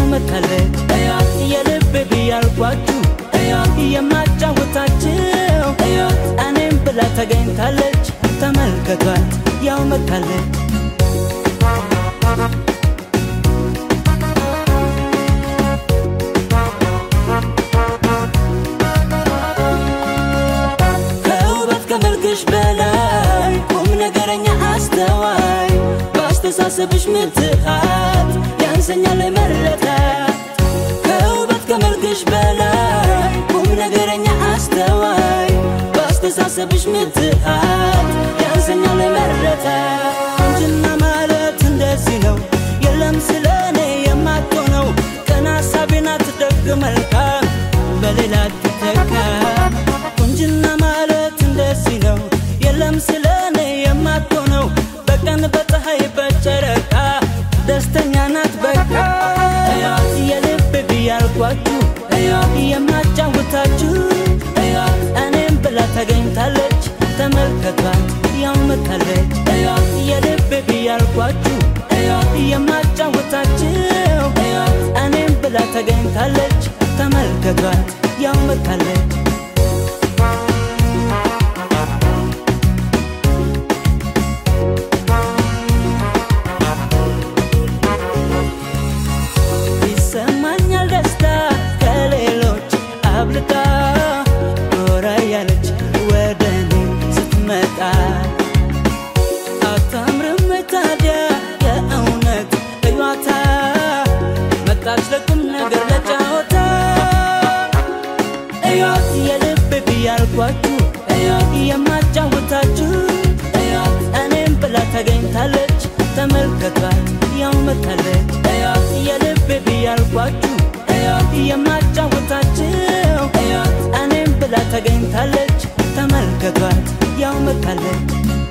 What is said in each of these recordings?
መታለች እያት የልብ ብያልኳችሁ እያት የማጫወታችሁ እያት እኔም ብላ ተገኝታለች ተመልከቷት ያው መታለች ከውበት ከመልክሽ በላይ ቁም ነገረኛ አስተዋይ በአስተሳሰብሽ ምትሃት ያንሰኛል መረዳት ከውበት ከመልክሽ በላይ ቁም ነገረኛ አስተዋይ በአስተሳሰብሽ ምትሃት ያንሰኛል መረዳት ቁንጅና ማለት እንደዚህ ነው የለም ስለ እኔ የማትሆነው ቀና ሀሳቤን አትደግ መልካም በሌላ ትተካ ቁንጅና ማለት እንደዚህ ነው የለም ስለ እኔ የማትሆነው በቀን በፀሐይ በጨረቃ ደስተኛ ናት በቃ እያት የልብ ብያልኳችሁ እያት የማጫውታችሁ እያት እኔም ብላ ተገኝታለች ተመልከቷት ያው መታለች እያት የልብ ብያልኳችሁ እያት የማጫውታችሁ እያት እኔም ብላ ተገኝታለች ተመልከቷት ያው መታለች ይሰማኛል ደስታ ከሌሎች አብልጣ ኖራ ያለች ወደ እኔ ስትመጣ አታምርም ታዲያ የእውነት እዩዋታ መጣች ለቁም ነገር ለጫወታ እዩዋት የልብ ብያልኳችሁ እዩዋት የማጫወታችሁ እዩዋት እኔም ብላ ተገኝታለች ተመልከቷት ያው መታለች እዩዋት የልብ ብያልኳችሁ እዩዋት የማጫወታችሁ እዩዋት እኔም ብላ ተገኝታለች ተመልከቷት ያው መታለች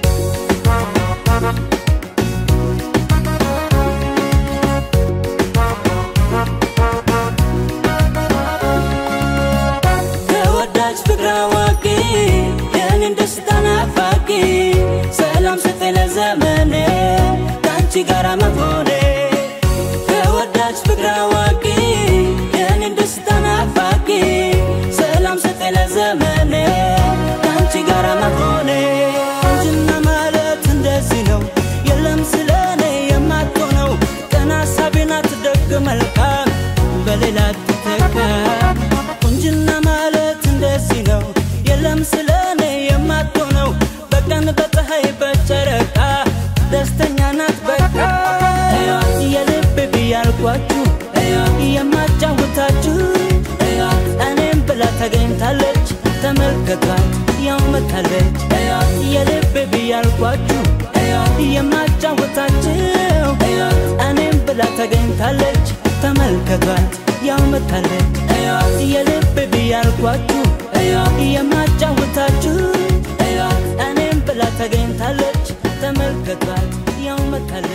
ተወዳጅ ፍቅር አዋቂ የኔን ደስታ ናፋቂ ሰላም ስጠኝ ለዘመኔ ከአንቺ ጋራ መሆኔ ተወዳጅ ፍቅር አዋቂ የኔን ደስታ ናፋቂ ሰላም ስጠኝ ለዘመኔ ከአንቺ ጋራ መሆኔ ቁንጅና ማለት እንደዚህ ነው የለም ስለ እኔ የማትሆነው ቀና ሀሳቤን አትደግ መልካም በሌላ ትተካ ቁንጅና ማለት እንደዚህ ነው የለም ስለ እኔ የማትሆነው በቀን በፀሐይ በጨረቃ ደስተኛ ናት በቃ እያት የልብ ብያልኳችሁ እያት የማጫውታችሁ እያት እኔም ብላ ተገኝታለች ተመልከቷት ያው መታለች እያት የልብ ብያልኳችሁ እያት የማጫውታችሁ እያት እኔም ብላ ተገኝታለች ተመልከቷት ያው መታለች እያት የልብ ብያልኳችሁ እያት የማጫውታችሁ እያት እኔም ብላ ተገኝታለች ተመልከቷት ያው መታለች